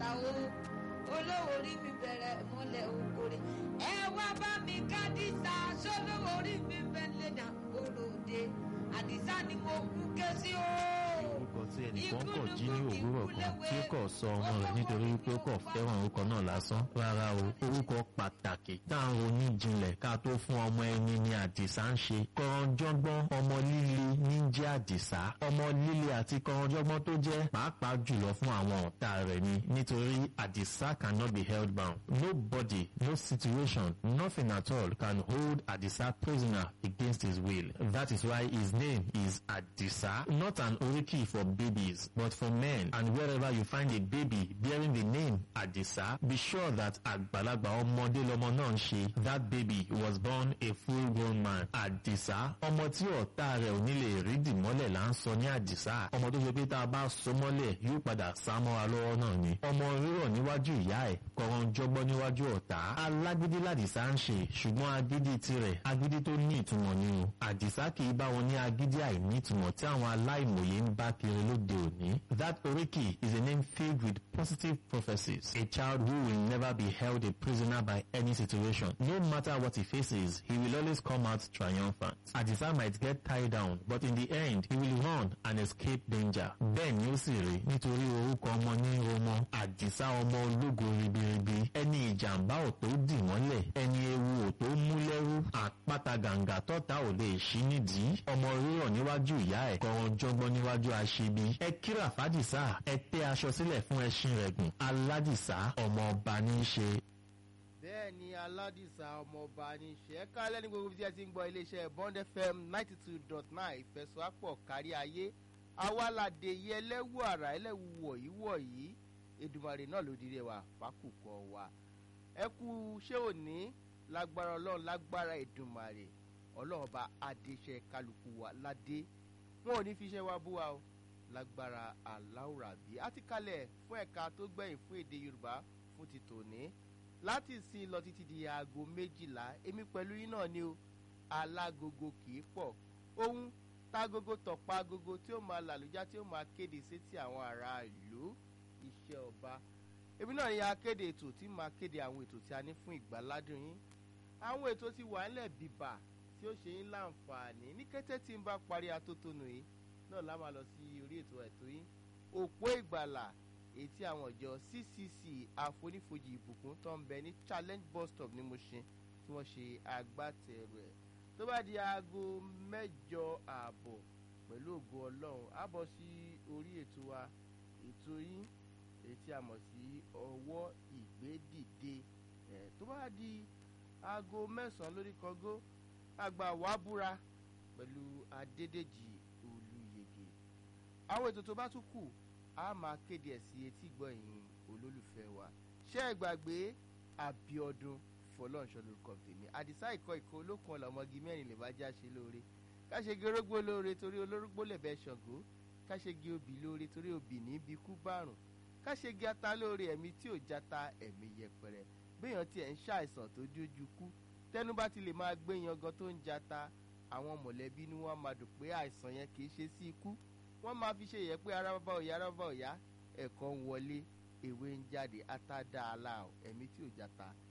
o olówó orí mi bẹ̀rẹ̀ mọ́lẹ̀ okòrè ẹ wá bá mi kádìsá sólówó orí mi bẹ̀lẹ̀ dà kóròdé àdìsá ni mo kú ké sí o. orúkọ tí ẹnìkan kọ̀ jí ní òwúrọ̀ kan tí ó kọ̀ sọ ọmọ rẹ̀ nítorí wípé ó kọ̀ fẹ́ràn orúkọ náà lásán rárá o orúkọ pàtàkì táwọn oníjìnlẹ̀ ká tó fún ọmọ ẹni ni àdìsá ń ṣe kọranjọ́gbọ́n ọmọ líle ní jẹ́ àdìsá ọmọ líle àti kọranjọ́gbọ́n tó jẹ́ pàápàá jùlọ fún àwọn ọ̀tá rẹ̀ ni nítorí àdìsá cannot be held bound nobody no situation nothing at all can hold àdìsá prisoner against his will that is why his name is àdìsá not an oriki for babies but for men and wherever you find a baby bearing the name àdìsá be sure that àgbàlagbà ọmọdé lọmọ náà ń ṣe that baby was born a full grown man àdìsá ọmọ tí ọ̀tá rẹ̀ ò ní lè rí dìmọ́lẹ̀ là ń sọ ní àdìsá ọmọ tó ṣe pé tá a bá so mọ́lẹ̀ yóò padà sá mọ́ra lọ́wọ́ náà ni ọmọ rírọ̀ níwájú ìyá ẹ̀ kọ̀ọ̀rọ̀ jọgbọ́n níwájú ọ̀tá alágídí làdìsá ń ṣe ṣùgbọ́n agídí tirẹ̀ agídí tó ní ìtumọ̀ ni o àdìsá kì í bá wọn ní agídí àìní ìtumọ̀ tí àwọn aláìmọ̀ye ń bá kiri lóde òní that oriki is a name filled with positive prophecies a child who will never be held a prisoner by any situation no matter what he faces he will always come out triumphant àdìsá might get tied down but in the end he will run and escape danger bẹ́ẹ̀ ni ó sì rí nítorí orúkọ ọmọ ní ọmọ àdìsá ọmọ ológo ribiribi ẹni ìjàmbá ò tó dì mọ́lẹ̀ ẹni ewu ò tó mú lẹ́rú àpáta gàǹgà tọ́ta ò lè ṣí nídìí ọmọ rírọ̀ níwájú ìyá ẹ̀ kọ̀ọ̀rọ̀ jọgbọ́n níwájú aṣebi ẹ kíra fàdìsá ẹ tẹ́ aṣọ sílẹ̀ fún ẹṣin rẹ̀ gùn aládìsá ọmọ ọba ní í ṣe bẹ́ẹ̀ ni aládìsá ọmọọba ní ṣe kálẹ̀ ní gbogbo bí ẹ ti ń gbọ́ iléeṣẹ́ bond fm ninety two dot nine ìfẹsọ̀ápọ̀ kárí ayé awálàdé yẹ ẹlẹ́wù àrà ẹlẹ́wù wọ̀nyí wọ̀nyí edumare náà ló dirẹ̀ wá fákùkọ wa ẹ kú ṣé òní lágbára ọlọ́run lágbára edumare ọlọ́run ọba adéṣe kálukú wa ládé wọn ò ní fi iṣẹ́ wa bú wa o lágbára aláwùrábí àti kalẹ̀ fún ẹ̀ka tó gbẹ̀yìn fún èdè yorùbá fún ti tòní láti sin lọ títí di aago méjìlá èmi pẹ̀lú yín náà ni o alágogo kì í pọ̀ ohun tágogo tọ̀pá agogo tí ó máa làlújá tí ó máa kéde sétí àwọn ará ìlú iṣẹ́ ọba èmi náà ni akéde ètò tí máa kéde àwọn ètò tí a ní fún ìgbàládùn yín àwọn ètò ti wà ńlẹ̀ bìbà tí ó ṣe yín láǹfààní ní kété tí n bá parí atótónu yìí náà lá máa lọ sí orí ètò ẹ̀tọ́ yín òpó ìgbàlà èyí tí àwọn ìjọ ccc àfonífojì ìbùkún tó ń bẹ ní challenge bus stop ní Mushin tí wọ́n ṣe agbátẹrù ẹ̀ tó bá di aago mẹ́jọ ààbọ̀ pẹ̀lú ògo ọlọ́run á bọ̀ sí orí ètò wa ètò yín èyí tí a mọ̀ sí ọwọ́ ìgbédìde ẹ̀ tó bá di aago mẹ́sàn-án lórí kọ́gó àgbà wàá búra pẹ̀lú adédèjì olùyègè àwọn ètò tó bá tún kù a máa kéde ẹ̀ sí etí gbọ̀nyìn olólùfẹ́ wa ṣé ẹ gbàgbé abiodun fọlọ́nṣọ́ lórúkọ tèmi àdìsá ìkọ́ ìkọ́ olókun ọ̀làmọ́gi mẹ́rin lè bá já ṣe lóore káṣegi orógbó lóore torí olórógbó lẹ̀bẹ̀ ṣàngó káṣegi obì lóore torí obì ní bí kú bárùn káṣegi ata lóore ẹ̀mí tí ò jata ẹ̀mí yẹpẹrẹ béèyàn tiẹ̀ ń ṣàìsàn tó dójú kú tẹnu bá ti lè máa gbé yangan tó ń jata àwọn mọ̀lẹ́bí ni wọ́n máa dùn pé àìsàn yẹn kì í ṣe sí ikú wọ́n máa fi ṣe yẹ pé ara bàbá òyà ara bàbá òyà ẹ̀kọ́ ń wọlé ewé ń jáde ata dá a la ẹ̀mí tí ò jata